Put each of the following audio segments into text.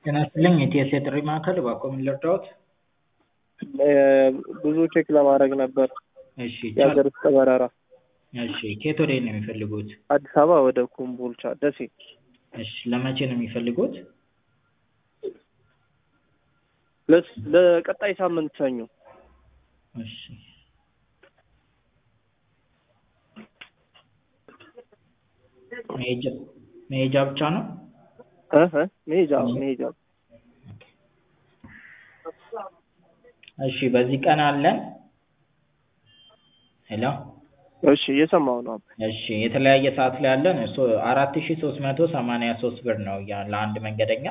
ጤና ይስጥልኝ የቲኤስኤ ጥሪ ማዕከል እባክዎ ምን ልርዳዎት? ብዙ ቼክ ለማድረግ ነበር እሺ የሀገር ውስጥ በረራ እሺ ከየት ወዴት ነው የሚፈልጉት? አዲስ አበባ ወደ ኮምቦልቻ ደሴ እሺ ለመቼ ነው የሚፈልጉት? ለስ- ለቀጣይ ሳምንት ሰኞ እሺ መሄጃ መሄጃ ብቻ ነው? እ እ መሄጃ መሄጃ እሺ በዚህ ቀን አለን። ሄሎ እሺ እየሰማሁ ነው እሺ የተለያየ ሰዓት ላይ አለን። እሱ አራት ሺ ሶስት መቶ ሰማንያ ሶስት ብር ነው ያ- ለአንድ መንገደኛ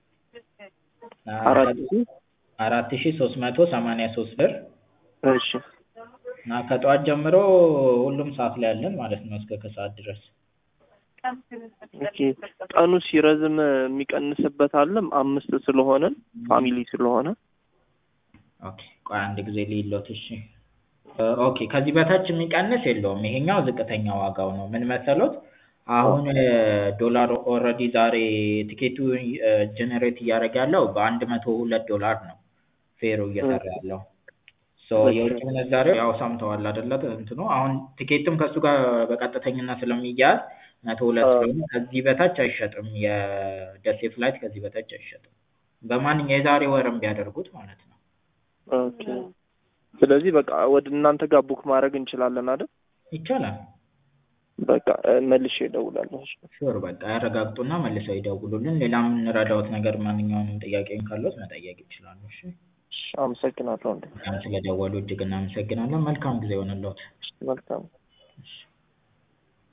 አራት ሺህ አራት ሺ ሶስት መቶ ሰማንያ ሶስት ብር እሺ እና ከጠዋት ጀምሮ ሁሉም ሰዓት ላይ አለን ማለት ነው እስከ ከሰዓት ድረስ። ኦኬ ቀኑ ሲረዝም የሚቀንስበት አለም አምስት ስለሆነን ፋሚሊ ስለሆነ ኦኬ ቆይ አንድ ጊዜ ልይሎት እሺ እ ኦኬ ከዚህ በታች የሚቀንስ የለውም ይሄኛው ዝቅተኛ ዋጋው ነው ምን መሰሎት አሁን ዶላር ኦልሬዲ ዛሬ ቲኬቱ ጀነሬት እያደረገ ያለው በአንድ መቶ ሁለት ዶላር ነው ፌሩ እየሰራ ያለው ሶ የውጭ ምንዛሬው ያው ሰምተዋል አይደለ እንትኑ አሁን ቲኬቱም ከእሱ ጋር በቀጥተኝነት ስለሚያያዝ መቶ ሁለት ስለሆነ ከዚህ በታች አይሸጥም የደሴ ፍላይት ከዚህ በታች አይሸጥም በማንኛው የዛሬ ወርም ቢያደርጉት ማለት ነው ኦኬ ስለዚህ በቃ ወደ እናንተ ጋር ቡክ ማድረግ እንችላለን አይደል? ይቻላል በቃ እ መልሼ እደውላለሁ። እሺ። ሹር በቃ ያረጋግጡና መልሰው ይደውሉልን ሌላ የምንረዳዎት ነገር ማንኛውንም ጥያቄም ካለዎት መጠየቅ ይችላሉ እሺ እሺ፣ አመሰግናለሁ። እንዴ እኛም ስለደወሉ እጅግ እናመሰግናለን መልካም ጊዜ ይሆንልዎት መልካም እሺ